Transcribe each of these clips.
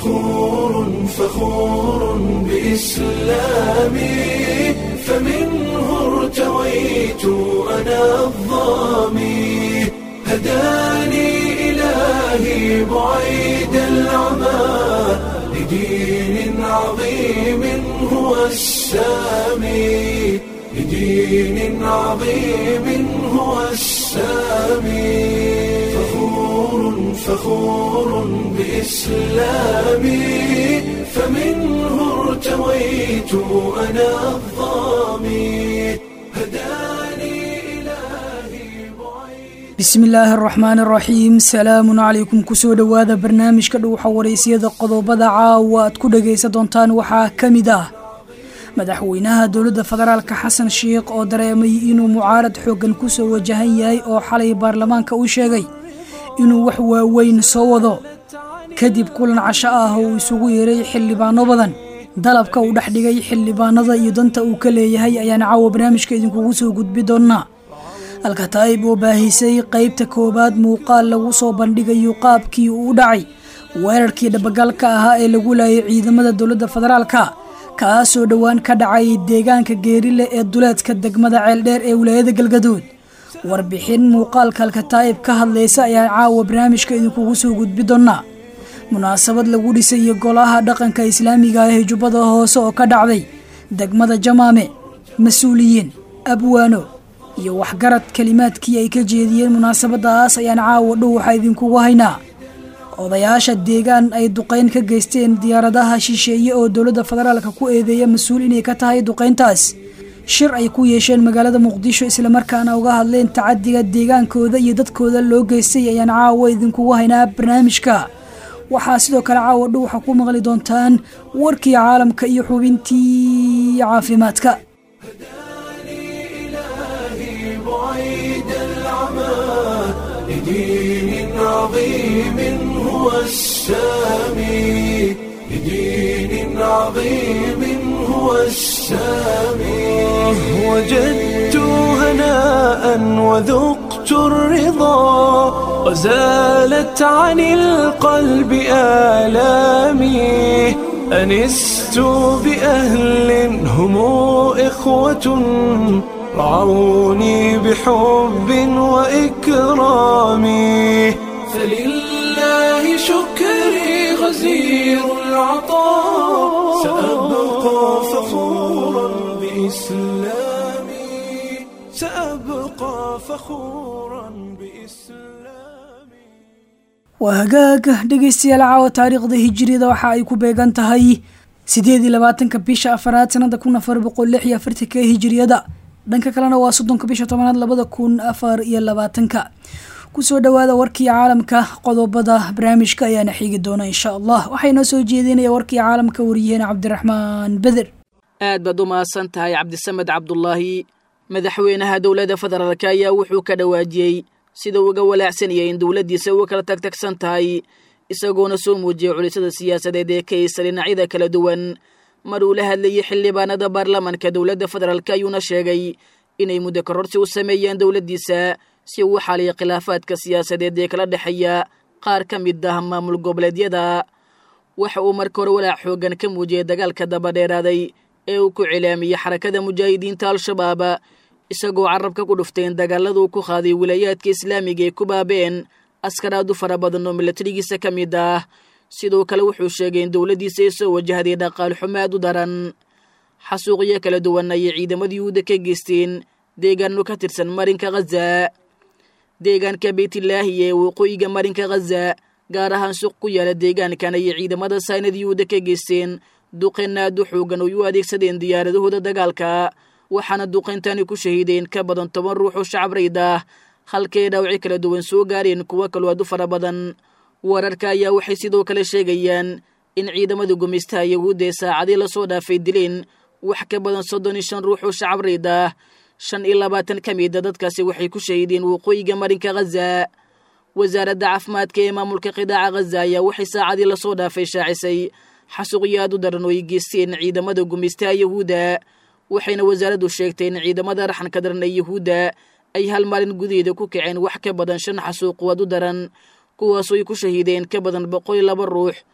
فخور فخور بإسلامي فمنه ارتويت أنا الظامي هداني إلهي بعيد العمى لدين عظيم هو السامي لدين عظيم هو السامي فخور فخور بإسلامي فمنه ارتويت أنا الظامي هداني إلهي بعيد bismi illaahi araxmaan araxiim salaamun calaykum kusoo dhowaada barnaamijka dhuuxa waraysyada qodobada caawa aad ku dhagaysan doontaan waxaa ka mid ah madaxweynaha dowladda federaalka xasan sheikh oo dareemay inuu mucaarad xooggan kusoo wajahan yahay oo xalay baarlamaanka u sheegay inuu wax waaweyn soo wado kadib kulan casho ah oo uu isugu yeeray xildhibaano badan dalabka uu dhex dhigay xildhibaanada iyo danta uu ka leeyahay ayaan caawa barnaamijka idinkugu soo gudbi doonaa alkataa'ib oo baahisay qaybta koowaad muuqaal lagu soo bandhigayo qaabkii uu u dhacay weerarkii dhabagalka ahaa ee lagu laayay ciidamada dowladda federaalka kaasoo dhowaan ka dhacay deegaanka geerile ee duleedka degmada ceeldheer ee wilaayada galgaduud warbixin muuqaalka alkataa'ib ka hadlaysa ayaan caawa barnaamijka idinkugu soo gudbi doonaa munaasabad lagu dhisayo golaha dhaqanka islaamiga ah ee jubbada hoose oo ka dhacday degmada jamaame mas-uuliyiin abwaano iyo waxgarad kelimaadkii ay ka jeediyeen munaasabadaas ayaan caawa dhow waxaa idinkugu haynaa odayaasha deegaan ay duqayn ka geysteen diyaaradaha shisheeye oo dowladda federaalka ku eedeeya mas-uul inay ka tahay duqayntaas shir ay ku yeesheen magaalada muqdisho islamarkaana uga hadleen tacadiga deegaankooda iyo dadkooda loo geystay ayaan caawa idinkugu haynaa barnaamijka waxaa sidoo kale caawa dhow waxaa ku maqli doontaan warkii caalamka iyo xubintii caafimaadka إلهي بعيد العمى لدين عظيم هو السامي لدين عظيم هو السامي وجدت هناء وذقت الرضا وزالت عن القلب آلامي أنست بأهل هم إخوة رعوني بحب وإكرام فلله شكري غزير العطاء سأبقى فخورا بإسلامي سأبقى فخورا بإسلامي waa hagaaga dhegaystayaal caawa taariikhda hijiriyada waxa ay ku beegan tahay sideed iyo labaatanka bisha afaraad sanada kun afar boqol lix iyo afartanka hijiriyada dhanka kalena waa soddonka bisha tobanaad labada kun afar iyo labaatanka kusoo dhowaada warkii caalamka qodobada barnaamijka ayaana xiigi doona insha allah waxaa inoo soo jeedinaya warkii caalamka wariyaheen cabdiraxmaan beder aad baad u mahadsan tahay cabdisamed cabdulaahi madaxweynaha dowladda federaalk ayaa wuxuu ka dhawaajiyey sida uu uga walaacsanayay in dowladdiisa uga kala tagtagsan tahay isagoona soo muujiyey culisada siyaasadeed ee ka haysa dhinacyada kala duwan mar uu la hadlayay xildhibaanada baarlamanka dowladda federaalk ayuuna sheegay inay muddo kororsi u sameeyeen dowladdiisa si uu u xaliya khilaafaadka siyaasadeed ee kala dhexeeya qaar ka mid ah maamul goboleedyada waxa uu marka hore walaac xooggan ka muujiyey dagaalka dabadheeraaday ee uu ku cilaamiyey xarakada mujaahidiinta al-shabaab isagoo carabka ku dhuftay in dagaaladuu ku qaaday wilaayaadka islaamiga ay ku baabeen askaraad u fara badan oo milatarigiisa ka mid ah sidoo kale wuxuu sheegay in dowladdiisa ay soo wajahday dhaqaal xumo aad u daran xasuuqyo kala duwan ayay ciidamadii yuhuudda ka geysteen deegaano ka tirsan marinka khaza deegaanka beytlaahi ee waqooyiga marinka khaza gaar ahaan suuq ku yaala deegaankan ayay ciidamada saynada yuhuudda ka geysteen duqeen aad u xoogan oo u adeegsadeen diyaaradahooda dagaalka waxaana duqayntani ku shahiideen ka badan toban ruux oo shacab rayd ah halkay dhaawacyo kala duwan soo gaareen kuwo kaloo aad u fara badan wararka ayaa waxay sidoo kale sheegayaan in ciidamada gumaystaha yahuudda ee saacadii lasoo dhaafay dileen wax ka badan soddon iyo shan ruux oo shacab rayd ah shan iyo labaatan ka mida dadkaasi waxay ku shahiideen waqooyiga marinka khaza wasaaradda caafimaadka ee maamulka qidaaca khaza ayaa waxay saacadii lasoo dhaafay shaacisay xasuuqyo aad u daran oo ay geysteen ciidamada gumaystaha yahuudda waxayna wasaaraddu sheegtay in ciidamada raxanka daran ee yahuudda ay hal maalin gudaheeda ku kaceen wax ka badan shan xasuuq waad u daran kuwaasoo ay ku shahiideen ka badan boqol iyo laba ruux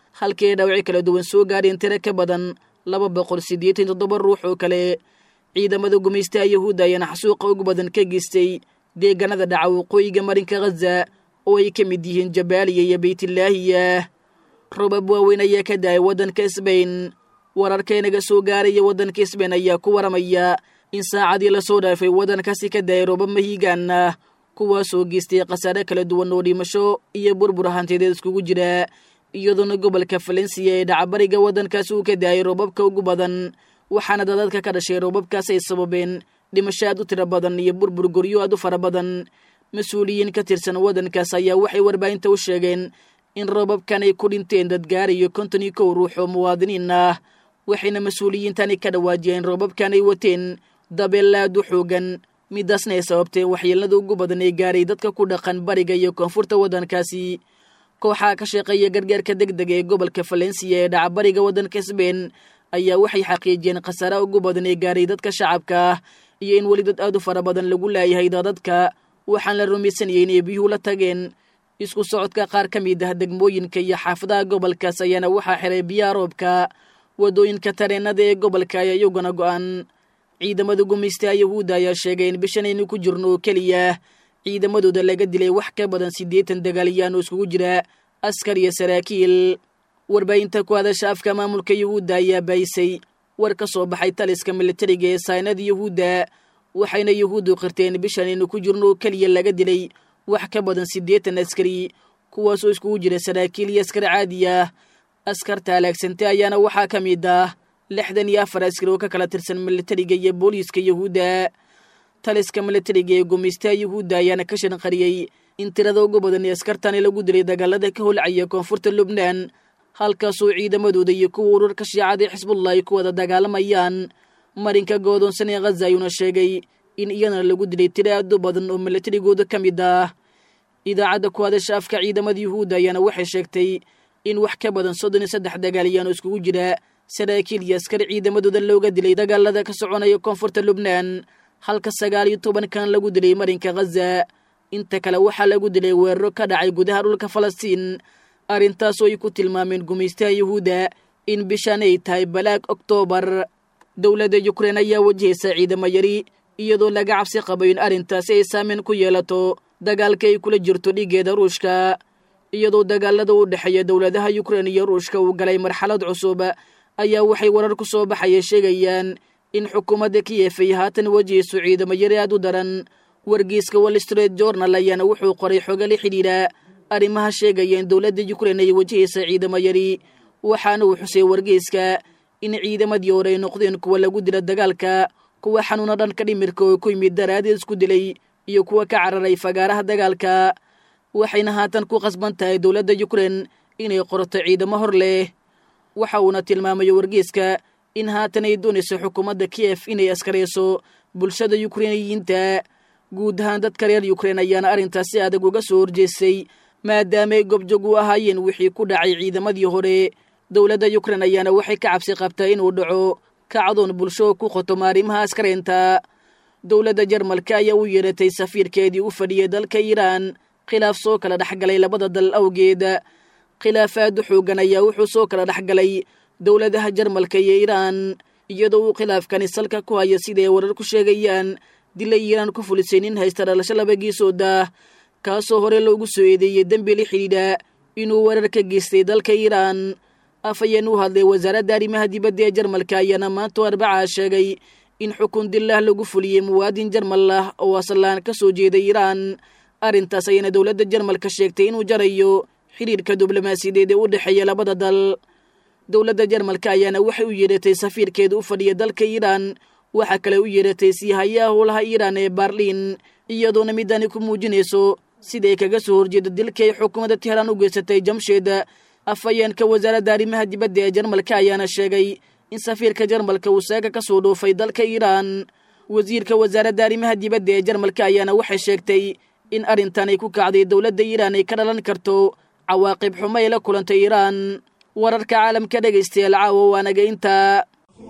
halkii ay dhaawaci kala duwan soo gaadheen tiro ka badan laba boqol siddeetan toddoba ruux oo kale ciidamada gumaystaha yahuudda ayaana xasuuqa ugu badan ka geystay deegaanada dhaca waqooyiga marinka khaza oo ay ka mid yihiin jabaaliya iyo beytlaahiya robab waaweyn ayaa ka da-ay waddanka sbain wararkaynaga soo gaaraya waddanka sbain ayaa ku waramaya in saacadii lasoo dhaafay waddankaasi ka da-ay robab mahiigaan ah kuwaasoo geystay khasaare kala duwan oo dhimasho iyo burbur hantideed iskugu jira iyadoona gobolka valensiya ee dhacabariga waddankaasi uu ka da-ay robabka ugu badan waxaana dadadka ka dhashay robabkaas ay sababeen dhimasho aad u tiro badan iyo burbur goryo aad u fara badan mas-uuliyiin ka tirsan waddankaas ayaa waxay warbaahinta u sheegeen in robabkan ay ku dhinteen dad gaarayo konton iyo kow ruux oo muwaadiniin ah waxayna mas-uuliyiintani ka dhawaajiyeen robabkan ay wateen dabeel aad u xoogan midaasna ay sababteen waxyeelada ugu badan ee gaaray dadka ku dhaqan bariga iyo koonfurta waddankaasi kooxaha ka shaqeeya gargaarka deg dega ee gobolka valensiya ee dhacabariga waddanka sbain ayaa waxay xaqiijiyeen khasaaraha ugu badan ee gaaray dadka shacabka ah iyo in weli dad aad u fara badan lagu laayahay dadadka waxaan la rumaysanayay inay biyuhu la tageen isku socodka qaar ka mid ah degmooyinka iyo xaafadaha gobolkaas ayaana waxaa xiray biyaha roobka waddooyinka tareenada ee gobolka ayaa iyaguna go-an ciidamada gumaystaha yahuudda ayaa sheegay in bishanaynu ku jirno oo keliya ciidamadooda laga dilay wax ka badan siddeetan dagaalyaan oo iskugu jira askar iyo saraakiil warbaahinta ku hadasha afka maamulka yahuudda ayaa baayisay war ka soo baxay taliska militariga ee saynada yahuudda waxayna yahuuddu qirteen bishanaynu ku jirno oo keliya laga dilay wax ka badan siddeetan askari kuwaasoo iskugu jira saraakiil iyo askar caadi ah askarta halaagsantay ayaana waxaa ka mid ah lixdan iyo afar askari oo ka kala tirsan militariga iyo booliiska yahuudda taliska militariga ee gumaystaha yahuudda ayaana ka shanqariyey in tirada ugu badan ee askartani lagu dilay dagaalada ka holcaya koonfurta lubnaan halkaasoo ciidamadooda iyo kuwa urarka shiicada ee xisbullah ay ku wada dagaalamayaan marinka goodoonsan ee khaza ayuuna sheegay in iyadana lagu dilay tiro aad u badan oo militarigooda ka mid ah idaacadda ku hadasha afka ciidamada yuhuudda ayaana waxay sheegtay in wax ka badan soddon iyo saddex dagaalyaan oo iskugu jira saraakiil iyo askar ciidamadooda looga dilay dagaalada ka soconaya koonfurta lubnaan halka sagaal iyo tobankan lagu dilay marinka khaza inta kale waxaa lagu dilay weeraro ka dhacay gudaha dhulka falastiin arrintaasoo ay ku tilmaameen gumaystaha yuhuudda in bishan ay tahay balaag oktoobar dowladda yukrein ayaa wajahaysa ciidamo yari iyadoo laga cabsi qabo in arrintaasi ay saameyn ku yeelato dagaalka ay kula jirto dhigeeda ruushka iyadoo dagaalada u dhexeeya dowladaha yukrein iyo ruushka uu galay marxalad cusub ayaa waxay warar ku soo baxaya sheegayaan in xukuumadda kiyef ay haatan wajahayso ciidamo yari aad u daran wargeyska wall street journal ayaana wuxuu qoray xogo la xidhiidha arrimaha sheegaya in dowladda yukrein ay wajahaysa ciidamo yari waxaana uu xusay wargeyska in ciidamadii hore ay noqdeen kuwa lagu dila dagaalka kuwa xanuuna dhanka dhimirka oo ku yimid daraadeed isku dilay iyo kuwa ka cararay fagaaraha dagaalka waxayna haatan ku qasban tahay dowladda yukrein inay qorto ciidamo hor leh waxa uuna tilmaamay wargeyska in haatan ay doonayso xukuumadda kiyef inay askarayso bulshada yukreiniyiinta guud ahaan dadka reer yukrein ayaana arrintaasi adag uga soo horjeestay maadaamaay gobjog u ahaayeen wixii ku dhacay ciidamadii hore dowladda yukrein ayaana waxay ka cabsi qabtaa inuu dhaco kacdoon bulsho ku qotomo arrimaha askaraynta dowladda jarmalka ayaa u yeeratay safiirkeedii u fadhiyay dalka iiraan khilaaf soo kala dhexgalay labada dal awgeed khilaafaadu xoogan ayaa wuxuu soo kala dhexgalay dowladaha jarmalka iyo iiraan iyadoo uu khilaafkani salka ku haya siday warar ku sheegayaan dilay iiraan ku fulisay nin haysta dhalasho laba geesooda kaasoo hore loogu soo eedeeyey dembi la xidhiidha inuu weerar ka geystay dalka iiraan afhayeen u hadlay wasaaradda arrimaha dibadda ee jarmalka ayaana maanta arbacaa sheegay in xukun dillah lagu fuliyey muwaadin jarmal ah oo aslaan ka soo jeeday iiraan arrintaas ayana dowladda jarmalka sheegtay inuu jarayo xidhiidhka diblomaasiyadeed ee u dhexeeya labada dal dowladda jarmalka ayaana waxay u yeedhatay safiirkeeda u fadhiya dalka iiraan waxaa kale u yeedhatay siihayaha howlaha iiraan ee baarliin iyadoona midani ku muujinayso siday kaga soo horjeeda dilkii ay xukuumadda tehraan u geysatay jamsheed afhayeenka wasaaradda arrimaha dibadda ee jarmalka ayaana sheegay in safiirka jarmalka uu saaga ka soo dhoofay dalka iiraan wasiirka wasaaradda arrimaha dibadda ee jarmalka ayaana waxay sheegtay in arrintan ay ku kacday dowladda iiraan ay ka dhalan karto cawaaqib xumo ay la kulantay iiraan wararka caalamka dhegaystayaal caawa waanaga intaa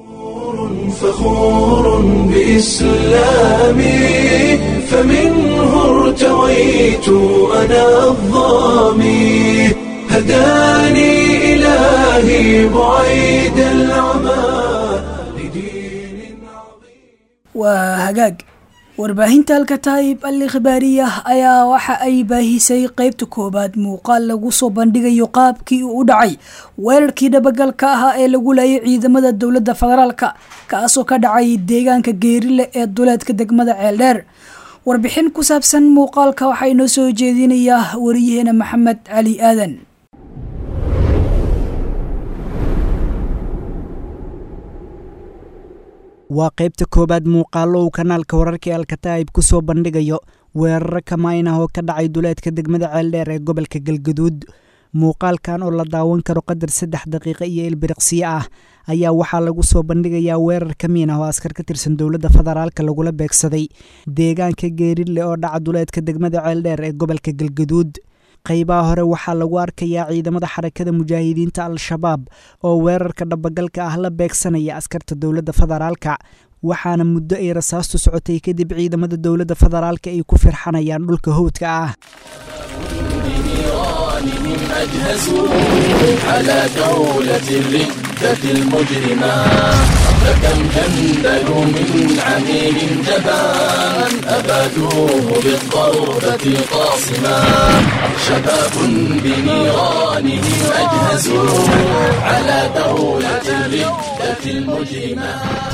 فخور بإسلامي فمنه ارتويت أنا الظامي هداني إلهي بعيد العمى لدين waa hagaag warbaahinta alkataa'ib al ikhbaariyah ayaa waxa ay baahisay qeybta koowaad muuqaal lagu soo bandhigayo qaabkii uu u dhacay weerarkii dhabagalka ahaa ee lagu laayay ciidamada dowladda federaalka kaasoo ka dhacay deegaanka geerile ee duleedka degmada ceeldheer warbixin ku saabsan muuqaalka waxaa inoo soo jeedinayaa wariyaheena maxamed cali aadan waa qaybta koowaad muuqaallo uu kanaalka wararka ee alkataa'ib ku soo bandhigayo weeraro kamayn ah oo ka dhacay duleedka degmada ceeldheer ee gobolka galgaduud muuqaalkan oo la daawan karo qadar saddex daqiiqo iyo ilbiriqsiyo ah ayaa waxaa lagu soo bandhigayaa weerar kamiin ah oo askar ka tirsan dowladda federaalka lagula beegsaday deegaanka geerile oo dhaca duleedka degmada ceeldheer ee gobolka galgaduud qaybaha hore waxaa lagu arkayaa ciidamada xarakada mujaahidiinta al-shabaab oo weerarka dhabagalka ah la beegsanaya askarta dowladda federaalka waxaana muddo ay rasaastu socotay kadib ciidamada dowladda federaalka ay ku firxanayaan dhulka howdka ah أجهزوا على دولة الردة المجرمة فكم جندلوا من عميل جبان أبادوه بالضربة القاصمة شباب بنيرانهم أجهزوا على دولة الردة المجرمة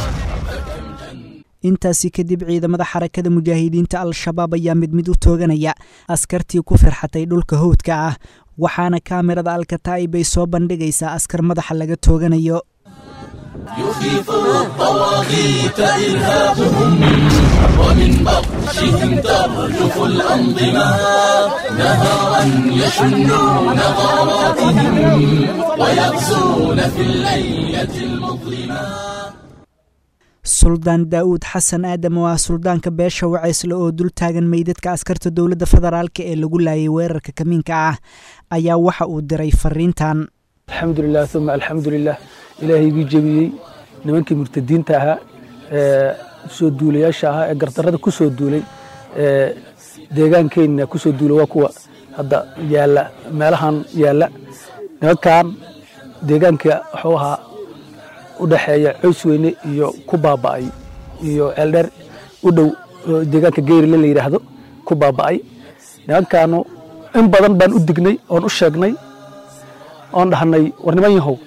intaasi kadib ciidamada xarakada mujaahidiinta al-shabaab ayaa mid mid u tooganaya askartii ku firxatay dhulka howdka ah waxaana kaamirada alkataa'ib ay soo bandhigaysaa askar madaxa laga tooganayo يخيف الطواغيت إرهابهم ومن بطشهم ترجف الأنظمة نهارا يشنون غاراتهم ويغزون في الليلة المظلمة suldaan daa'uud xasan aadam oo ah suldaanka beesha waceysle oo dul taagan meydadka askarta dowladda federaalk ee lagu laayay weerarka kamiinka ah ayaa waxa uu diray fariintan alxamdulilah uma alxamdulilah ilaahay igii jebiyey nimankii murtadiinta ahaa ee soo duulayaasha ahaa ee gardarrada ku soo duulay ee deegaankeenna ku soo duulay waa kuwa hadda yaalla meelahan yaalla nimankan deegaanka wuxuu ahaa u dhexeeya coys weyne iyo ku baaba'ay iyo ceeldheer u dhow deegaanka geyrile la yidhaahdo ku baaba'ay nimankaanu in badan baan u dignay oon u sheegnay oon dhahnay war niman yahow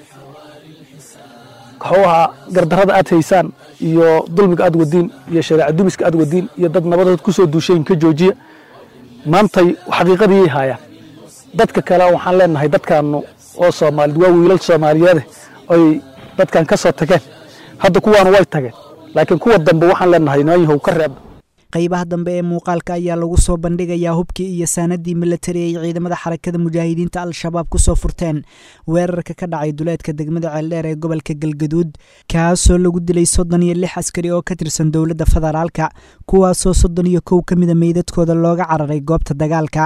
wuxuu ahaa gardarrada aad haysaan iyo dulmiga aad wadiin iyo shareeca dumiska aad wadiin iyo dad nabadood ku soo duushayn ka joojiya maantay xaqiiqadiiyay haayaan dadka kale waxaan leenahay dadkaanu oo soomaalid waa wiilal soomaaliyeede oy dadkan ka soo tageen hadda kuwaanu way tageen laakiin kuwa dambe waxaan leenahay niman yahow ka reeba qaybaha dambe ee muuqaalka ayaa lagu soo bandhigayaa hubkii iyo saanadii milatari ay ciidamada xarakada mujaahidiinta al-shabaab ku soo furteen weerarka ka dhacay duleedka degmada ceeldheer ee gobolka galgaduud kaasoo lagu dilay soddon iyo lix askari oo ka tirsan dowladda federaalka kuwaasoo soddon iyo kow ka mida meydadkooda looga cararay goobta dagaalka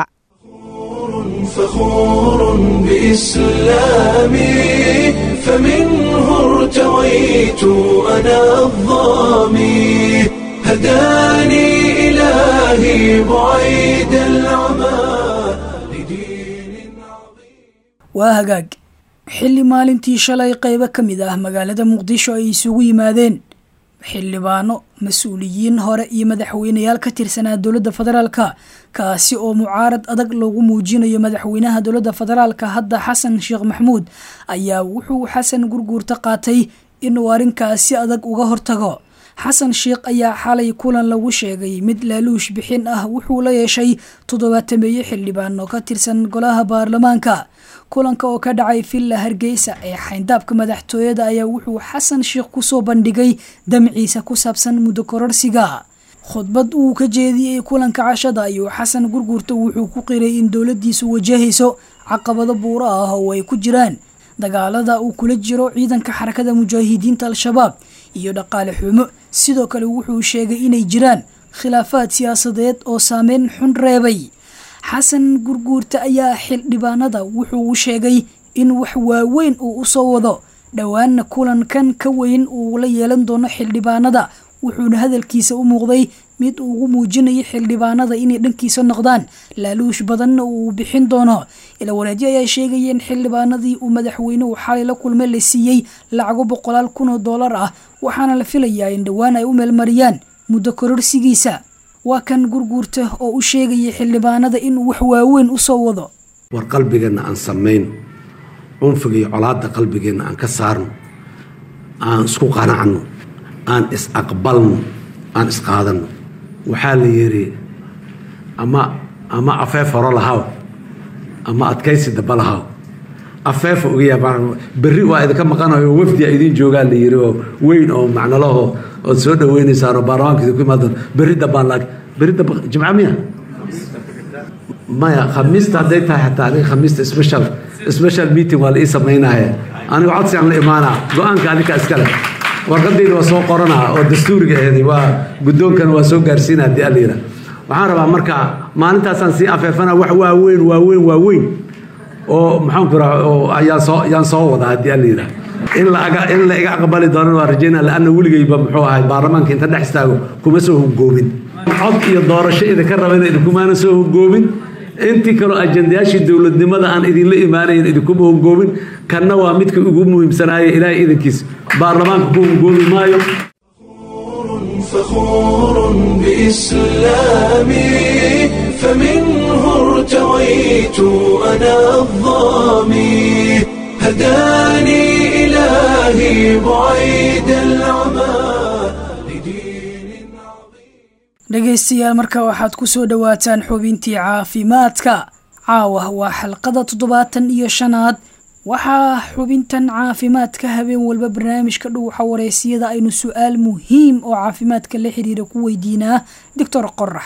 فخور بإسلامي فمنه ارتويت أنا الظامي هداني إلهي بعيد العمى لدين waa hagaag xilli maalintii shalay qaybo ka mid ah magaalada muqdisho ay isugu yimaadeen xildhibaano mas-uuliyiin hore iyo madaxweyneyaal ka tirsanaa dowladda federaalka kaasi oo mucaarad adag loogu muujinayo madaxweynaha dowladda federaalka hadda xasan sheekh maxmuud ayaa wuxuu xasan gurguurta qaatay inuu arrinkaasi adag uga hortago xasan sheekh ayaa xalay kulan lagu sheegay mid laaluush bixin ah wuxuu la yeeshay toddobaatameeye xildhibaano ka tirsan golaha baarlamaanka kulanka oo ka dhacay villa hargeysa ee xayndaabka madaxtooyada ayaa wuxuu xasan sheekh kusoo bandhigay damciisa ku saabsan muddo kororsiga khudbad uu ka jeediyey kulanka cashada ayuu xasan gurguurta wuxuu ku qiray in dowladiisu wajahayso caqabado buuro ah oo ay ku jiraan dagaalada uu kula jiro ciidanka xarakada mujaahidiinta al-shabaab iyo dhaqaale xumo sidoo kale wuxuu sheegay inay jiraan khilaafaad siyaasadeed oo saameyn xun reebay xasan gurguurta ayaa xildhibaanada wuxuu u sheegay in wax waaweyn uu usoo wado dhowaanna kulankan ka weyn uu la yeelan doono xildhibaanada wuxuuna hadalkiisa u muuqday mid uu ugu muujinayay xildhibaanada inay dhankiisa noqdaan laaluush badanna uu bixin doono ila walaadyo ayaa sheegaya in xildhibaanadii uu madaxweynuhu xalay la kulmay la siiyey lacago boqolaal kun oo dollar ah waxaana la filayaa in dhowaan ay u meelmariyaan muddo kororsigiisa waa kan gurguurta oo u sheegayay xildhibaanada inuu wax waaweyn u soo wado war qalbigeenna aan samayno cunfiga iyo colaadda qalbigeenna aan ka saarno aan isku qanacno aan is-aqbalno aan isqaadanno waxaa la yidhi ama ama afeef horo lahaw ama adkaysi daba lahaw afeefa ogayaa berri waa idinka maqanayo wafdi a idiin joogaa la yidhi oo weyn oo macnalaho ood soo dhaweynaysaan oo baarlamaanka idinku imaadaan berri dambaan laag berri damba jimca miya maya khamiista hadday tahay xataa aniga khamiista special special meeting waa la ii samaynaye aniga codsigaan la imaanaa go-aanka adinka iskale warqadayda waa soo qoranaa oo dastuuriga aheeday waa guddoonkana waa soo gaarsiina haddii alla yidhaah waxaan rabaa marka maalintaasaan sii afeefana wax waaweyn waaweyn waaweyn oo maxaan ku raha oo ayaan soo ayaan soo wadaa haddii alla yidhaah in la aga in la iga aqbali doonan waa rajaynaa laanna weligayba muxuu ahay baarlamaanka inta dhex istaago kuma soo hogoomin cod iyo doorasho idinka rabayna idinkumaana soo hogoomin intii kaloo ajandayaashii dowladnimada aan idinla imaanayn idinkuma hongoobin kanna waa midka ugu muhiimsanaaye ilaahay idankiis baarlamaanka ku hongoobi maayo فخور بإسلامي فمنه ارتويت أنا الظامي هداني إلهي بعيد العمى لدين عظيم dhegaystayaal marka waxaad ku soo dhowaataan xubintii caafimaadka caawa waa xalqada toddobaatan iyo shanaad waxaa xubintan caafimaadka habeen walba barnaamijka dhuuxa wareysiyada aynu su-aal muhiim oo caafimaadka la xiriira ku weydiinaa doctor qorax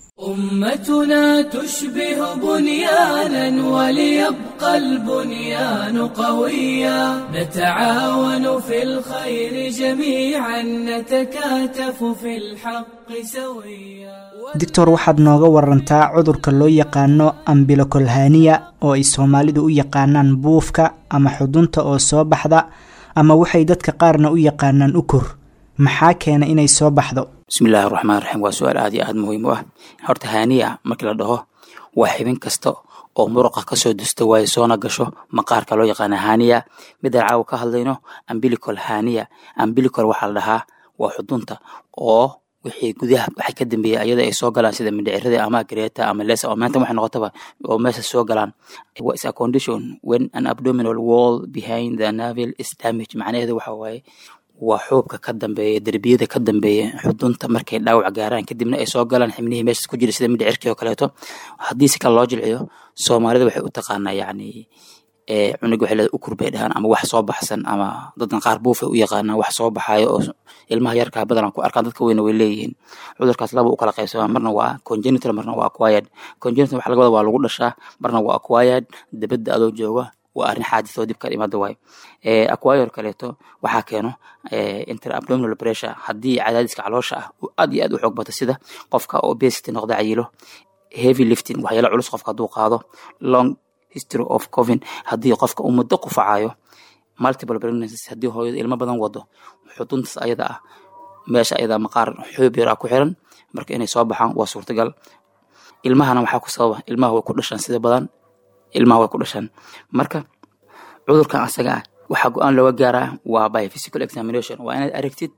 أمتنا تشبه بنيانا وليبقى البنيان قويا نتعاون في الخير جميعا نتكاتف في الحق سويا doctor waxaad nooga warantaa cudurka loo yaqaano ambilokolhaniya oo ay soomaalidu u yaqaanaan buufka ama xudunta oo soo baxda ama waxay dadka qaarna u yaqaanaan ukur maxaa keena inay soo baxdo bismillahi raxmaan raxiim waa su-aal aad iyo aad muhiim u ah horta haaniya markii la dhaho waa xibin kasta oo muruqa kasoo dusta waayo soona gasho maqaarka loo yaqaana haniya midaan caawa ka hadlayno ambilicol haniya ambilicol waxaa la dhahaa waa xudunta oo wixii gudaha waxay ka dambeeyay ayada ay soo galaan sida mindhicirada ama greta ama lesa oo maanta waxay noqotaba oo meesha soo galaan what is a condition when an abdominal wall behind the navel is damage macnaheedu waxa waaye waa xuubka ka dambeeya derbiyada ka dambeeya xudunta markay dhaawac gaaraan kadibna ay soo galaan xibnihii meeshas ku jira sida mindhicirkii oo kaleeto haddii si kale loo jilciyo soomaalida waxay u taqaanaa yacni cunug waxay leedahay ukur bay dhahaan ama wax soo baxsan ama dadan qaar buufay u yaqaanaan wax soo baxaayo oo ilmaha yarkaa badanaa ku arkaan dadka weyna way leeyihiin cudurkaas laba u kala qaybsamaa marna waa congenital marna waa acquired congenital waxa laga wada waa lagu dhashaa marna waa acquired dibadda adoo jooga waa arrin xaadis oo dib ka imaada waayo acquire kaleeto waxaa keeno interabdominal pressure haddii cadaadiska caloosha ah uu aad iyo aad u xoog bato sida qofka obesity noqda cayilo heavy lifting waxyaala culus qofka hadduu qaado long history of covin haddii qofka uu muddo qufacayo multiple pregnancies haddii hooyada ilmo badan wado xuduntaas ayada ah meesha ayada maqaar xoob yar ah ku xiran marka inay soo baxaan waa suurtagal ilmahana waxaa ku sababa ilmaha way ku dhashaan sida badan ilmaha way ku dhashaan marka cudurkan asaga ah waxaa go-aan looga gaaraa waa by physical examination waa inaad aragtid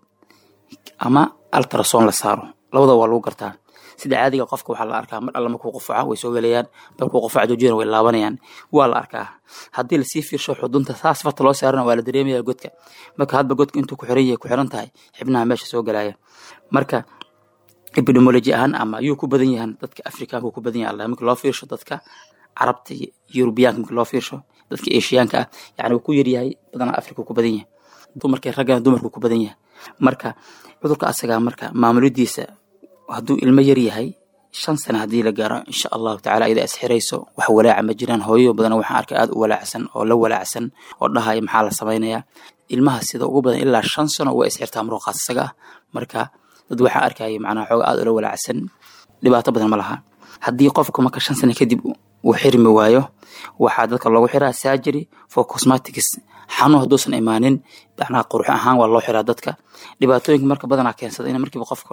ama ultrason la saaro labada waa lagu gartaa sida caadiga qofka waxaa la arkaa mar alla markuu qufaco way soo gelayaan markuu qufaco joojiyana way laabanayaan waa la arkaa haddii lasii fiirsho xudunta saas farta loo saarana waa la dareemaya godka marka hadba godka intuu ku xiran yahay ku xiran tahay xibnaha meesha soo galaya marka epidemiology ahaan ama yuu ku badan yahan dadka afrikaanka ku badan yahay marka loo fiirsho dadka carabta iyo yurubiyaanka marka loo fiirsho dadka eshiyaanka ah yani wuu ku yaryahay badanaa afrika ku badan yahay dumarkii raggana dumarku ku badan yahay marka cudurka asagaa marka maamulidiisa hadduu ilmo yar yahay shan sano haddii la gaaro insha allahu tacala iyada isxirayso wax walaaca ma jiraan hooyo badan waxaan arkay aad u walaacsan oo la walaacsan oo dhahaya maxaa la samaynayaa ilmaha sida ugu badan ilaa shan sano waa isxirtaa muruqaas isaga ah marka dad waxaan arkaya macnaha xooga aad ula walaacsan dhibaato badan ma laha haddii qofka marka shan sano kadib uu xirmi waayo waxaa dadka loogu xiraa surgery for cosmetics xanuun hadduusan imaanin macnaha qurux ahaan waa loo xiraa dadka dhibaatooyinka marka badanaa keensada in markiiba qofka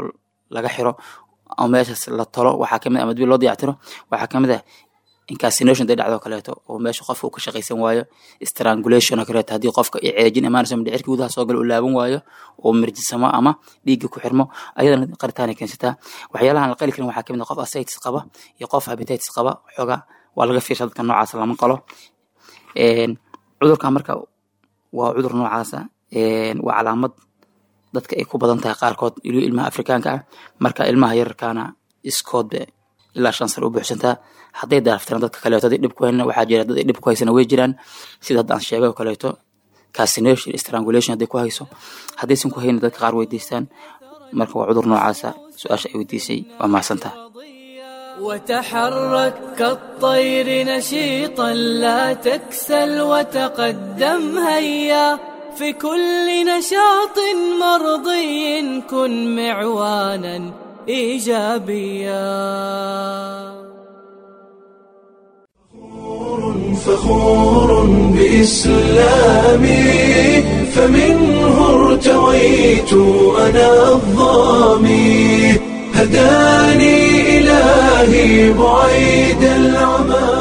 laga xiro ama meeshaas la tolo waxaa kamid ama dib loo dayactiro waxaa kamid ah incarcination day dhacdo kaleeto oo meesha qofka uu ka shaqaysan waayo strangulation oo kaleeto haddii qofka ay ceejin imaanayso mindhicirka gudaha soo gala uu laaban waayo oo mirjisamo ama dhiigga ku xirmo ayadana qaritaanay keensataa waxyaalahan la qali karin waxaa kamid ah qof ascites qaba iyo qof habititis qaba xoogaa waa laga fiirsha dadka noocaas lama qalo cudurkan marka waa cudur noocaasa waa calaamad dadka ay ku badan tahay qaarkood ilo ilmaha afrikaanka ah marka ilmaha yararkaana iskoodba ilaa shan sano u buuxsantaa hadday daaraftiraan dadka kaleeto hadday dhib ku hayna waxaa jira dad ay dhib ku haysana way jiraan sida hadda aan sheegay oo kaleeto cassination strangulation hadday ku hayso haddaysan ku hayna dadka qaar weydiistaan marka waa cudur noocaasa su-aasha ay weydiisay waa mahadsantaha وتحرك كالطير نشيطا لا تكسل وتقدم هيا في كل نشاط مرضي كن معوانا ايجابيا فخور بإسلامي فمنه ارتويت أنا الظامي هداني إلهي بعيد العمى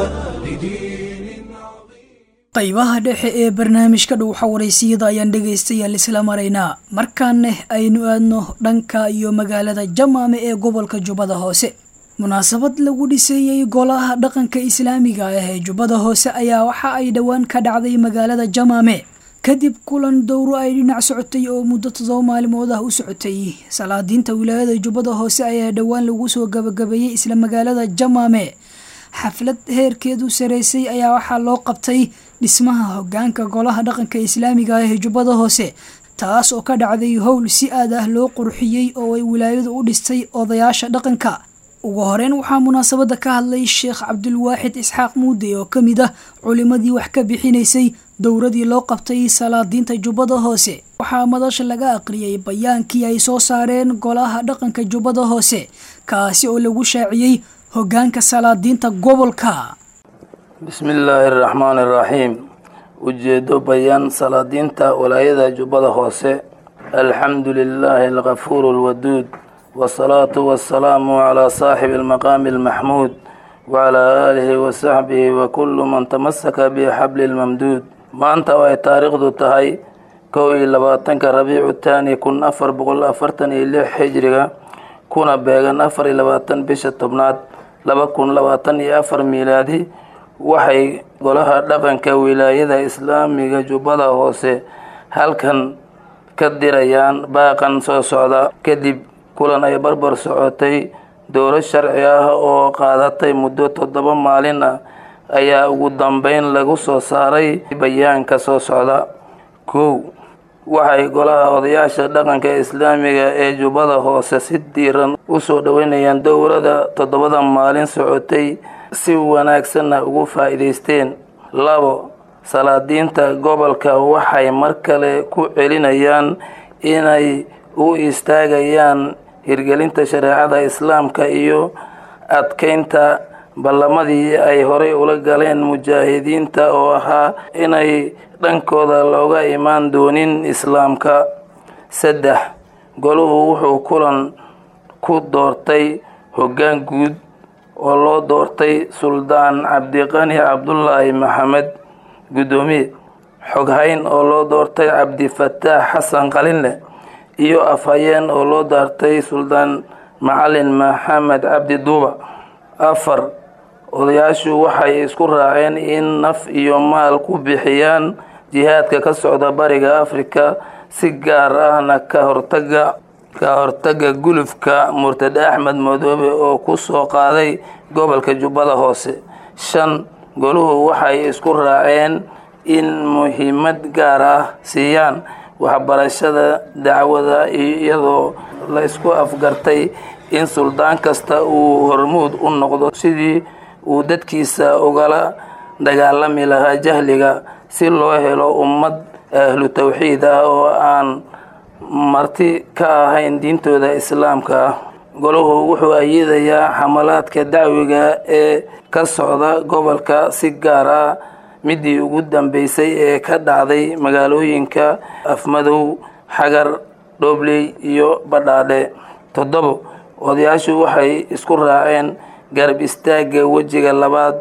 لدين qaybaha dhexe ee barnaamijka dhuuxa waraysiyada ayaan dhegaystayaal isla maraynaa markaaneh aynu aadno dhanka iyo magaalada jamaame ee gobolka jubbada hoose munaasabad lagu dhiseeyey golaha dhaqanka islaamiga ah ee jubbada hoose ayaa waxa ay dhowaan ka dhacday magaalada jamaame kadib kulan dowro ay dhinac socotay oo muddo todoba maalimood ah u socotay salaadiinta wilaayada jubbada hoose ayaa dhowaan lagu soo gabagabeeyey isla magaalada jamaame xaflad heerkeedu sareysay ayaa waxaa loo qabtay dhismaha hogaanka golaha dhaqanka islaamiga ah ee jubbada hoose taas oo ka dhacday howl si aad ah loo qurxiyey oo ay wilaayadu u dhistay odayaasha dhaqanka ugu horeyn waxaa munaasabada ka hadlay sheekh cabdulwaaxid isxaaq muude oo ka mid ah culimadii wax ka bixinaysay dowradii loo qabtay salaadiinta jubbada hoose waxaa madasha laga aqriyay bayaankii ay soo saareen golaha dhaqanka jubbada hoose kaasi oo lagu shaaciyey hogaanka salaadiinta gobolka bismi illaahi araxmaani araxiim ujeedo bayaan salaadiinta walaayada jubbada hoose alxamdu lilaahi alkafuuru alwaduud wasalaatu wasalaamu calaa saaxibi almaqaami almaxmuud wacalaa aalihi wasaxbihi wa kullu man tamasaka bixabli lmamduud maanta oo ay taariikhdu tahay kow iyo labaatanka rabiicu taani kun afar boqol afartan iyo lix xijriga kuna beegan afar iyo labaatan bisha tobnaad laba kun labaatan iyo afar miilaadi waxay golaha dhaqanka wilaayada islaamiga jubbada hoose halkan ka dirayaan baaqan soo socda kadib kulan ay barbar socotay dowlo sharci ah oo qaadatay muddo toddoba maalin ah ayaa ugu dambeyn lagu soo saaray bayaanka soo socda kow waxay golaha odayaasha dhaqanka islaamiga ee jubbada hoose si diiran usoo dhoweynayaan dowlada toddobada maalin socotay si wanaagsanna ugu faa'iidaysteen labo salaadiinta gobolka waxay mar kale ku celinayaan inay u istaagayaan hirgelinta shareecada islaamka iyo adkeynta ballamadii ay horey ula galeen mujaahidiinta oo ahaa inay dhankooda looga imaan doonin islaamka saddex goluhu wuxuu kulan ku doortay hoggaan guud oo loo doortay suldaan cabdiqani cabdulaahi maxamed guddoomiye xoghayn oo loo doortay cabdifataax xasan qalinle iyo afhayeen oo loo daartay suldaan macalin maxamed cabdi duuba afar odayaashu waxay isku raaceen in naf iyo maal ku bixiyaan jihaadka ka socda bariga afrika si gaar ahna ka hortaga ka hortaga gulufka murtade axmed madoobe oo ku soo qaaday gobolka jubbada hoose shan goluhu waxay isku raaceen in muhiimad gaar ah siiyaan waxbarashada dacwada iyadoo la isku afgartay in suldaan kasta uu hormuud u noqdo sidii uu dadkiisa ugala dagaalami lahaa jahliga si loo helo ummad ahlu tawxiid ah oo aan marti ka ahayn diintooda islaamka ah golahu wuxuu ayidayaa xamalaadka dacwiga ee ka socda gobolka si gaar ah midii ugu dambeysay ee ka dhacday magaalooyinka afmadow xagar dhoobley iyo badhaadhe toddobo odayaashu waxay isku raaceen garab istaagga wejiga labaad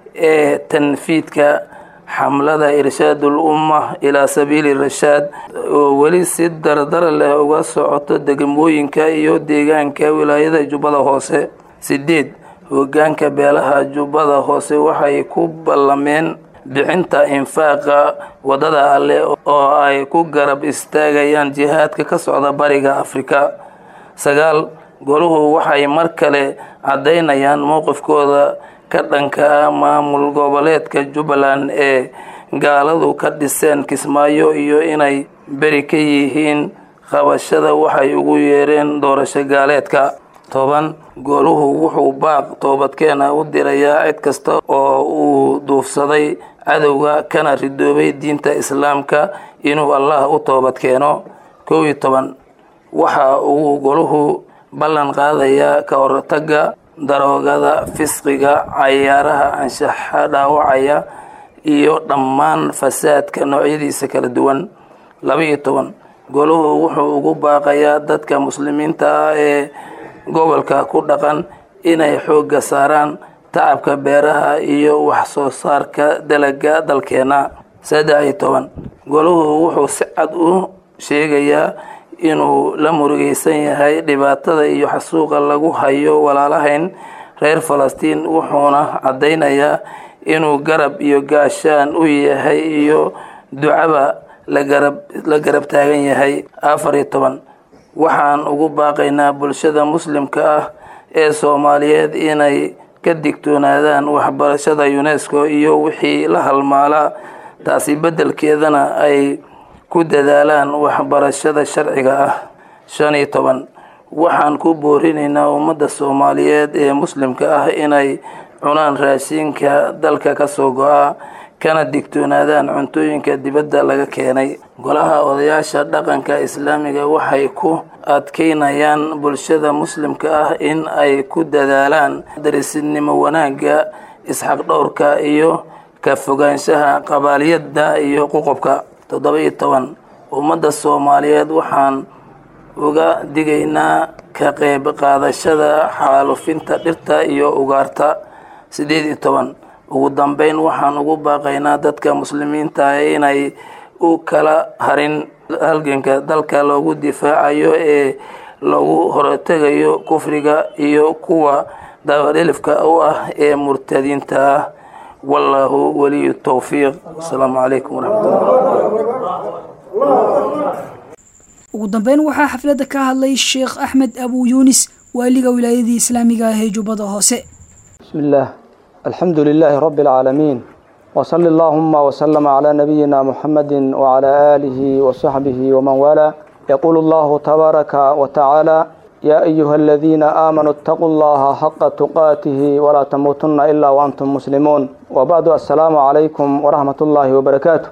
ee tanfiidka xamlada irshaadul umma ilaa sabiili rashaad oo weli si dardar leh uga socoto degmooyinka iyo deegaanka wilaayada jubbada hoose sideed hogaanka beelaha jubbada hoose waxay ku ballameen bixinta infaaqa waddada alleh oo ay ku garab istaagayaan jihaadka ka socda bariga afrika sagaal goluhu waxay mar kale caddaynayaan mowqifkooda ka dhanka ah maamul goboleedka jubbaland ee gaaladu ka dhiseen kismaayo iyo inay beri ka yihiin qabashada waxay ugu yeereen doorasho gaaleedka toban goluhu wuxuu baaq toobadkeena u dirayaa cid kasta oo uu duufsaday cadowga kana ridoobay diinta islaamka inuu allah u toobadkeeno kow iyo toban waxa uu goluhu ballan qaadayaa ka hortagga daroogada fisqiga cayaaraha anshaxa dhaawacaya iyo dhammaan fasaadka noocyadiisa kala duwan laba-iyo toban goluhu wuxuu ugu baaqayaa dadka muslimiinta ah ee gobolka ku dhaqan inay xoogga saaraan tacabka beeraha iyo wax soo saarka dalaga dalkeena saddex iyo toban goluhu wuxuu si cad u sheegayaa inuu la murugeysan yahay dhibaatada iyo xasuuqa lagu hayo walaalahayn reer falastiin wuxuuna caddaynayaa inuu garab iyo gaashaan u yahay iyo ducaba lagarab la garab taagan yahay afar iyo toban waxaan ugu baaqaynaa bulshada muslimka ah ee soomaaliyeed inay ka digtoonaadaan waxbarashada unesco iyo wixii la halmaalaa taasi beddelkeedana ay ku dadaalaan waxbarashada sharciga ah shan iyo toban waxaan ku boorinaynaa ummadda soomaaliyeed ee muslimka ah inay cunaan raashinka dalka ka soo go-a kana digtoonaadaan cuntooyinka dibadda laga keenay golaha odayaasha dhaqanka islaamiga waxay ku adkeynayaan bulshada muslimka ah in ay ku dadaalaan darisinimo wanaagga isxaqdhowrka iyo ka fogaanshaha qabaaliyadda iyo qoqobka toddoba iyo toban ummadda soomaaliyeed waxaan uga digaynaa ka qeyb qaadashada xaalufinta dhirta iyo ugaarta sideed iyo toban ugu dambeyn waxaan ugu baaqaynaa dadka muslimiinta inay u kala harin halganka dalka loogu difaacayo ee lagu hortegayo kufriga iyo kuwa dabadhelifka u ah ee murtadiinta ah wallaahu waliyu towfiiq asalaamu calaykum waraxmatullah ugu dambeyn waxaa xafladda ka hadlay sheekh axmed abu yuunis waaliga wilaayadii islaamiga ah ee jubbada hoose بسم الله الحمد لله رب العالمين وصلى اللهم وسلم على نبينا محمد وعلى آله وصحبه ومن والاه يقول الله تبارك وتعالى يا أيها الذين آمنوا اتقوا الله حق تقاته ولا تموتن إلا وأنتم مسلمون وبعد السلام عليكم ورحمة الله وبركاته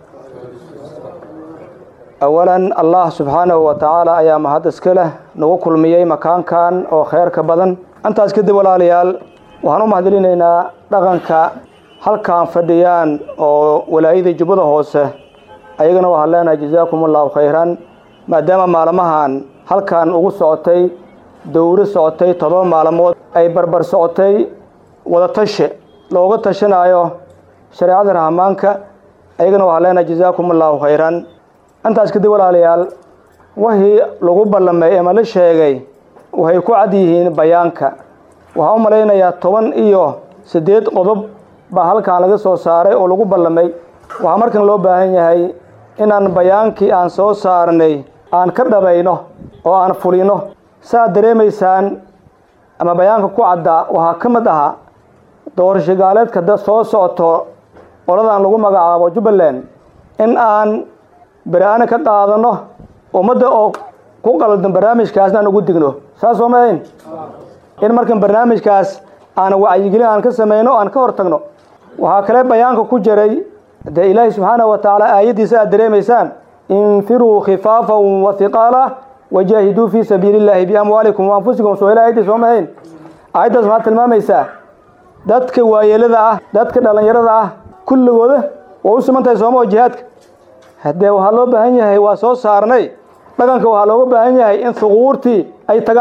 أولا الله سبحانه وتعالى أيام هذا سكله نوكل ميي مكان كان أو خير كبدن أنت أسكد ولا ليال waxaan u mahadcelinaynaa dhaqanka halkan fadhiyaan oo walaayadii jubbada hoose ayagana waxaan leenahay jazaakum allahu khayran maadaama maalmahan halkan ugu socotay dowri socotay todoba maalmood ay barbar socotay wadatashe looga tashanayo shareecada rahmaanka ayagana waxaan leenahay jazaakum allahu khayran intaas kadib walaalayaal wixii lagu ballamay ama la sheegay waxay ku cad yihiin bayaanka waxaan u malaynayaa toban iyo siddeed qodob baa halkan laga soo saaray oo lagu ballamay waxaa markan loo baahan yahay inaan bayaankii aan soo saarnay aan ka dhabayno oo aan fulino saaad dareemaysaan ama bayaanka ku caddaa waxaa ka mid ahaa doorasho gaaleedka soo socoto qoladan lagu magacaabo jubbaland in aan beri-aani ka qaadano ummadda oo ku qaldan barnaamijkaasna aan ugu digno saas soo maahayn in markan barnaamijkaas aan wacyigelin aan ka samayno aan ka hor tagno waxaa kale bayaanka ku jiray dee ilaahi subxaanahu wa tacaala aayaddiisa aad dareemaysaan infiruu khifaafan wa hiqaala wajaahiduu fii sabiili illaahi biamwaalikum wa anfusikum soo ila aayaddiis soo mahayn aayaddaas maxaad tilmaamaysaa dadka waayeelada ah dadka dhallinyarada ah kulligooda waa u siman tahay sooma oo jihaadka haddee waxaa loo baahan yahay waa soo saarnay dhaqanka waxaa looga baahan yahay in huquurtii ay tagaan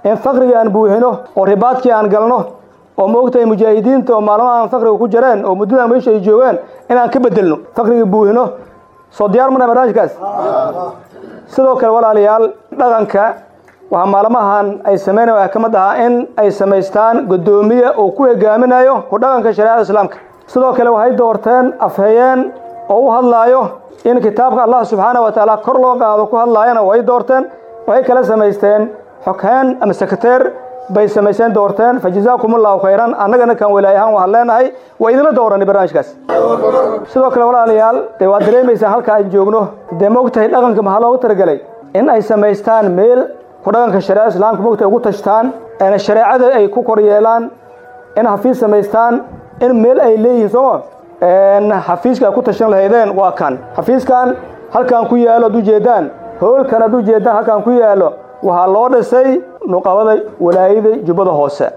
in faqrigii aan buuxino oo ribaadkii aan galno oo moogtahay mujaahidiinta oo maalmaha aan faqriga ku jireen oo muddada meesha ay joogeen inaan ka bedelno faqrigii buuxino soo diyaar mana barnaamijkaas sidoo kale walaalayaal dhaqanka waxaa maalmahan ay sameynaya waxaa ka mid ahaa in ay samaystaan guddoomiye oo ku hogaaminayo ku dhaqanka shareecada islaamka sidoo kale waxay doorteen afhayeen oo u hadlaayo in kitaabka allah subxaana wa tacaala kor loo qaado ku hadlaayana way doorteen waxay kala samaysteen xoghaan ama sekreteer bay samaysteen doorteen fa jazaakum allahu khayran annagana kan walaayahaan waxaan leenahay waa idinla dooranay barnaamijkaas sidoo kale walaalayaal dee waad dareemaysaan halka aan joogno dee moogtahay dhaqanka maxaa loogu talagelay in ay samaystaan meel ku dhaqanka shareecada islaamka moogtahay ugu tashtaan een shareecada ay ku kor yeelaan in xafiis samaystaan in meel ay leeyihiin sooma xafiiska ay ku tashan lahaydeen waa kan xafiiskan halkan ku yaalo ad ujeedaan hoolkan ad ujeedaan halkan ku yaalo waxaa loo dhisay nuqabada walaayada jubbada hoose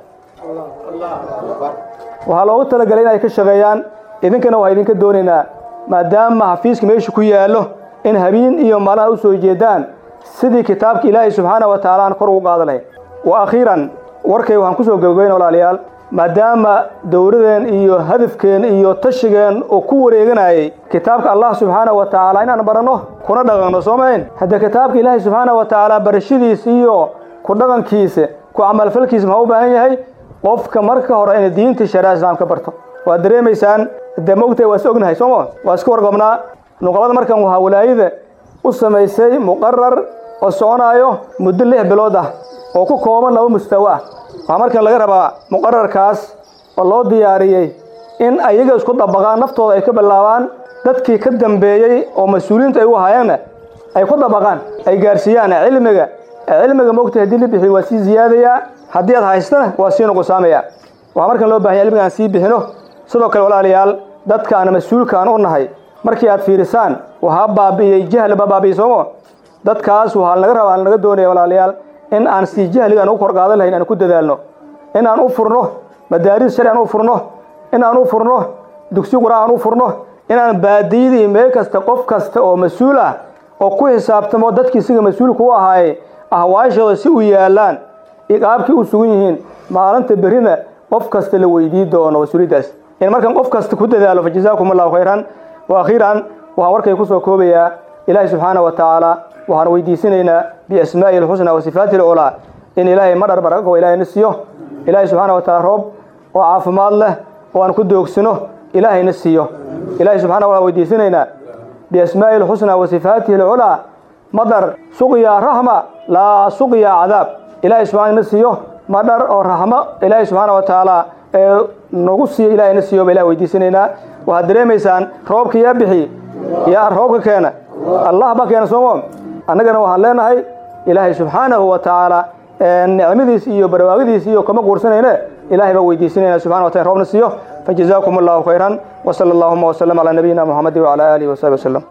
waxaa loogu talagalay in ay ka shaqeeyaan idinkana waxaa idinka doonaynaa maadaama xafiiska meesha ku yaallo in habeen iyo maalmaha u soo jeedaan sidii kitaabka ilaahay subxaana wa tacaala aan kor ugu qaada lahayn wa akhiiran warkay waxaan kusoo gabagabayn walaalayaal maadaama dowladeen iyo hadafkeen iyo tashigeen oo ku wareeganayay kitaabka allah subxaana wa tacaala inaan baranno kuna dhaqanno soo mahayn haddee kitaabka ilaahay subxaana wa tacaala barashadiisa iyo ku dhaqankiisa ku camalfalkiisa maxaa u baahan yahay qofka marka hore inay diinta shareeca islaamka barto waad dareemaysaan dee mogtahay waa is ognahay sooma waa iska warqabnaa nuqabada markan waxaa walaayada u samaysay muqarar oo soconaayo muddo lix bilood ah oo ku kooban laba mustawo ah waxaa markan laga rabaa muqararkaas oo loo diyaariyey in ayaga isku dabaqaan naftooda ay ka bilaabaan dadkii ka dambeeyey oo mas-uuliyiinta ay u ahaayeenna ay ku dabaqaan ay gaarsiiyaan cilmiga cilmiga mogtahay haddii la bixiyo waa sii ziyaadayaa haddii aad haystana waa sii nuqusaamaya waxaa markan loo bahanya cilmiga aan sii bixino sidoo kale walaalayaal dadka aan mas-uulka aan u nahay markii aad fiirisaan waxaa baabi'iyey jahli baa baabi'iyey sooma dadkaas waxaa laga rabaa laga doonaya walaalayaal in aan sii jahliga aan u kor qaadan lahayn aan ku dadaalno in aan u furno madaaris sharci aan u furno in aan u furno dugsi quraan aan u furno inaan baadiyadii meel kasta qof kasta oo mas-uul ah oo ku xisaabtamo dadkii isiga mas-uulka u ahaayey ahwaashooda si u yaalaan iqaabkii u sugan yihiin maalinta berrina qof kasta la weydii doono mas-uuliyaddaas in markan qof kasta ku dadaalo fa jazaakum allahu khayran wa akhiiran waxaan warkay ku soo koobayaa ilaahay subxaana wa tacaala waxaan weydiisanaynaa biasmaa'ihi alxusnaa wa sifaati alculaa in ilaahay madhar baraqo ilaahay na siiyo ilaahay subxaana wa taala roob oo caafimaad leh oo aan ku doogsano ilaahay na siiyo ilaahay subxana wa taala weydiisanaynaa biasmaa'ihi alxusnaa wa sifaatihi alculaa madhar suqya raxma laa suqya cadaab ilaahay subxana na siiyo madhar oo raxmo ilaahay subxaana wa tacaala ee nagu siiyo ilaahay na siiyo ba ilahay weydiisanaynaa waxaad dareemaysaan roobka yaa bixi yaa roobka keena allah baa keena soomo annagana waxaan leenahay ilaahay subxaanahu wa tacaala nicmadiis iyo barwaaqadiis iyo kama guursanayne ilahay baa weydiisanayna subxana wa taala roobna siiyo fajazaakum allahu khayran wasala allahuma wasalam calaa nabiyina muxamadi wacala aalihi wasaxbi wasalam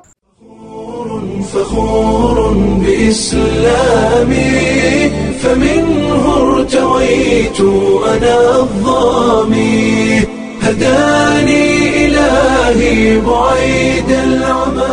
فخور بإسلامي فمنه ارتويت أنا الظامي هداني إلهي بعيد العمى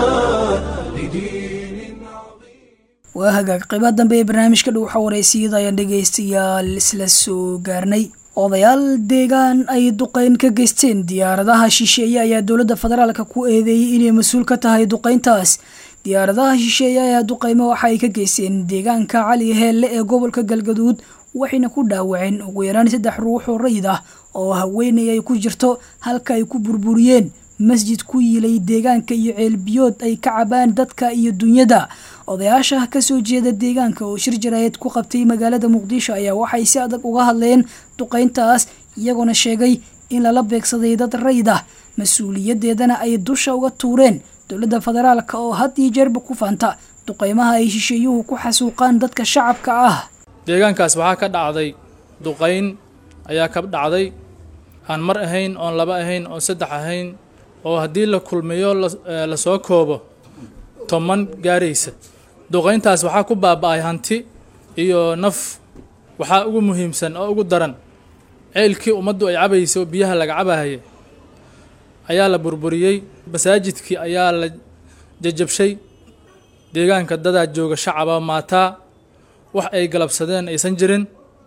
waa hagaag qaybaha dambe ee barnaamijka dhow xawareysiyada ayaan dhegaystayaal isla soo gaarnay odayaal deegaan ay duqeyn ka geysteen diyaaradaha shisheeye ayaa dowladda federaalka ku eedeeyey inay mas-uul ka tahay duqeyntaas diyaaradaha shisheeye ayaa duqeymo waxa ay ka geysteen deegaanka cali heelle ee gobolka galgaduud waxayna ku dhaawaceen ugu yaraan saddex ruux oo rayid ah oo haweenay ay ku jirto halka ay ku burburiyeen masjid ku yiilay deegaanka iyo ceelbiyood ay ka cabaan dadka iyo dunyada odayaasha kasoo jeeda deegaanka oo shir jaraayad ku qabtay magaalada muqdisho ayaa waxay si adag uga hadleen duqeyntaas iyagoona sheegay in lala beegsaday dad rayid ah mas-uuliyadeedana ay dusha uga tuureen dowladda federaalka oo had iyo jeerba ku faanta duqeymaha ay shisheeyuhu ku xasuuqaan dadka shacabka ah deegaankaas waxaa ka dhacday duqeyn ayaa ka dhacday aan mar ahayn oon laba ahayn oon saddex ahayn oo haddii la kulmiyo la soo koobo toban gaaraysa duqeyntaas waxaa ku baaba-ay hanti iyo naf waxaa ugu muhiimsan oo ugu daran ceelkii ummaddu ay cabayso biyaha laga cabahaya ayaa la burburiyey masaajidkii ayaa la jajabshay deegaanka dadaa jooga shacaba maataa wax ay galabsadeen aysan jirin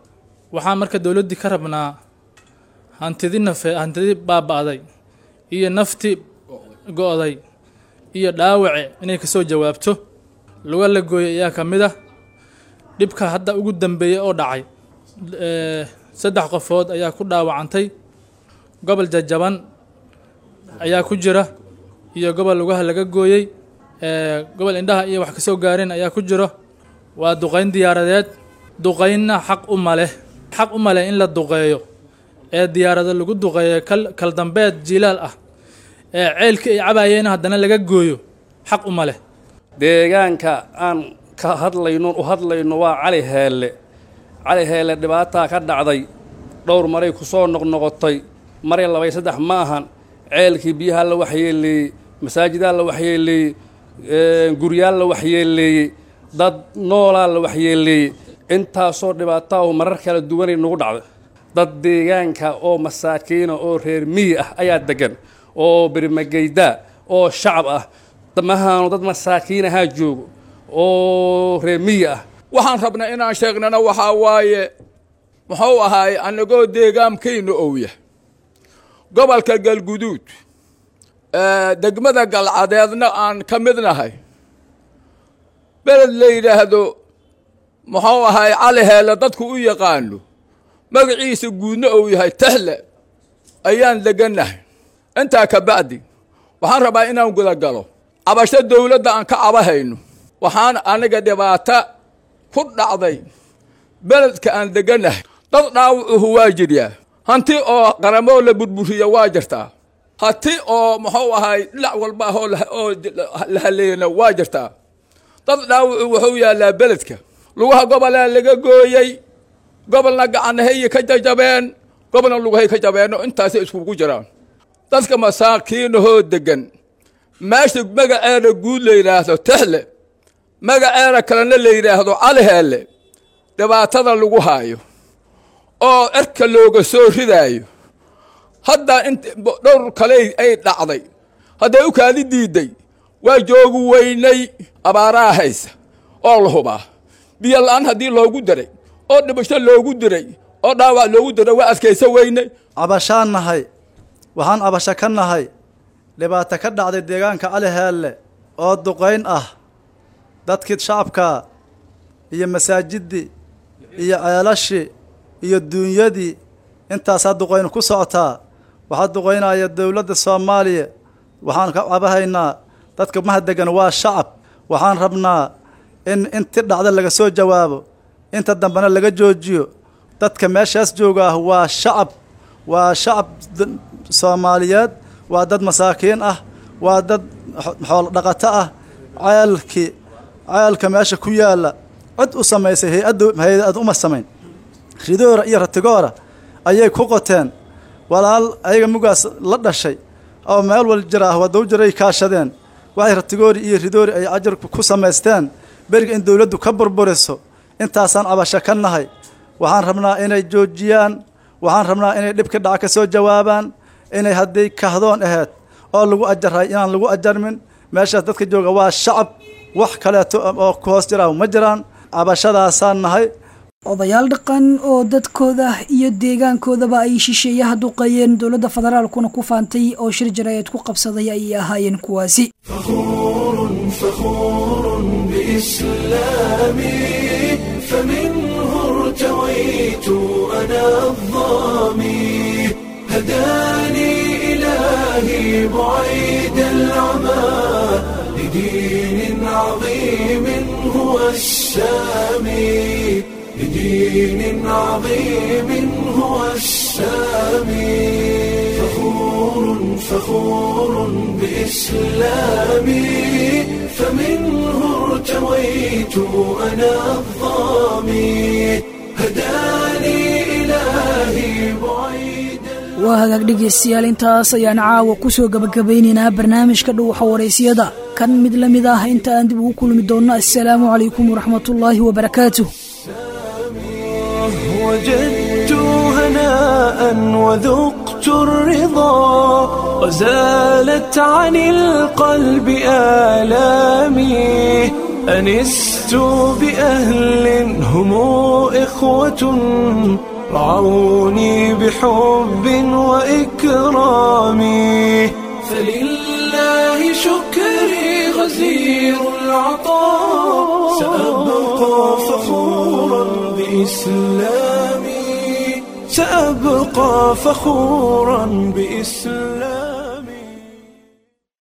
waxaan marka dowladdii ka rabnaa hantidi nafe hantidi baaba'day iyo nafti go'day iyo dhaawace inay kasoo jawaabto luga la gooyay ayaa ka mid ah dhibka hadda ugu dambeeyey oo dhacay saddex qofood ayaa ku dhaawacantay gobol jajaban ayaa ku jira iyo gobol lugaha laga gooyey gobol indhaha iyo wax kasoo gaareen ayaa ku jiro waa duqayn diyaaradeed duqaynna xaq u maleh xaq u maleh in la duqeeyo ee diyaarado lagu duqeeyo kal kal dambeed jilaal ah ee ceelkii ay cabaayeenna haddana laga gooyo xaq uma leh deegaanka aan ka hadlayno u hadlayno waa cali heelle cali heelle dhibaataa ka dhacday dhowr maray ku soo noqnoqotay maray labay saddex ma ahan ceelkii biyaha la waxyeeleeyey masaajidaa la waxyeeleeyey guryaal la waxyeeleeyey dad noolaa la waxyeeleeyey intaasoo dhibaataa oo marar kala duwanay nagu dhacda dad deegaanka oo masaakiina oo reer miyi ah ayaa degan oo bermageydaa oo shacab ah mahaanu dad masaakiin ahaa joogo oo reer miyi ah waxaan rabnaa inaan sheegnana waxaa waaye muxuu ahaay annagoo deegaankayna owya gobolka galguduud degmada galcadeedna aan ka midnahay beled la yidhaahdo muxuu ahaay cali heelle dadku u yaqaano magaciisa guudna uu yahay tehle ayaan degannahay intaa ka bacdi waxaan rabaa inaan gudagalo cabasho dowladda aan ka cabahayno waxaan aniga dhibaato ku dhacday beledka aan degannahay dad dhaawacuhu waa jiryaa hanti oo qaramoo la burburiya waa jirtaa hanti oo muxuu ahaay dhinac walba ahoo oo la haleeyana waa jirtaa dad dhaawacu wuxuu yaallaa beledka lugaha gobolaa laga gooyey gobolna gacanahayy ka jajabeen gobolna lugahay ka jabeenno intaasay iskugu jiraan dadka masaakiinahoo degan meesha magaceeda guud la yidhaahdo texle magaceeda kalena la yidhaahdo caliheelle dhibaatada lagu haayo oo erka looga soo ridaayo hadda int dhowr kale ay dhacday hadday u kaadi diidday waa joogu weynay abaaraa haysa oo la hubaa biyo la-aan haddii loogu diray oo dhibasho loogu diray oo dhaawac loogu diray waa adkayso weynay cabashaan nahay waxaan cabasho ka nahay dhibaato ka dhacday deegaanka cali heelle oo duqayn ah dadkii shacabka iyo masaajiddii iyo ceelashii iyo duunyadii intaasaa duqaynu ku socotaa waxaa duqaynaya dowladda soomaaliya waxaan ka cabahaynaa dadka maha degan waa shacab waxaan rabnaa in inti dhacda laga soo jawaabo inta dambena laga joojiyo dadka meeshaas jooga ah waa shacab waa shacab soomaaliyeed waa dad masaakiin ah waa dad xoolo dhaqato ah ceelkii ceelka meesha ku yaalla cid u samaysay hay-adda hay-ad uma samayn ridoora iyo ratigoora ayay ku qoteen walaal ayaga mugaas la dhashay oo meel wal jira ah wadaw jiray kaashadeen waxay ratigoori iyo ridoori ay ajar ku samaysteen beriga in dowladdu ka burburiso intaasaan cabasho ka nahay waxaan rabnaa inay joojiyaan waxaan rabnaa inay dhibka dhaca ka soo jawaabaan inay hadday kahdoon aheyd oo lagu ajaray inaan lagu ajarmin meeshaas dadka jooga waa shacab wax kaleeto oo ku hoos jira ma jiraan cabashadaasaan nahay odayaal dhaqan oo dadkooda iyo deegaankoodaba ay shisheeyaha duqeeyeen dowladda federaalkuna ku faantay oo shir jaraa'id ku qabsaday ayay ahaayeen kuwaasi فخور بإسلامي فمنه ارتويت أنا الظامي هداني إلهي بعيد العمى لدين عظيم هو السامي لدين عظيم هو السامي فخور فخور بإسلامي فمنه ارتويت أنا الظامي هداني إلهي بعيد waa hagaag dhegaystayaal intaas ayaan caawa ku soo gabagabaynaynaa barnaamijka dhuuxa waraysyada kan mid la mid ah inta aan dib ugu kulmi doonno assalaamu calaykum waraxmatullaahi wabarakaatuh وجدت هناء وذقت الرضا وزالت عن القلب آلامي أنست بأهل هم إخوة رعوني بحب وإكرام فلله شكري غزير العطاء سأبقى فخورا بإسلامي سأبقى فخورا بإسلامي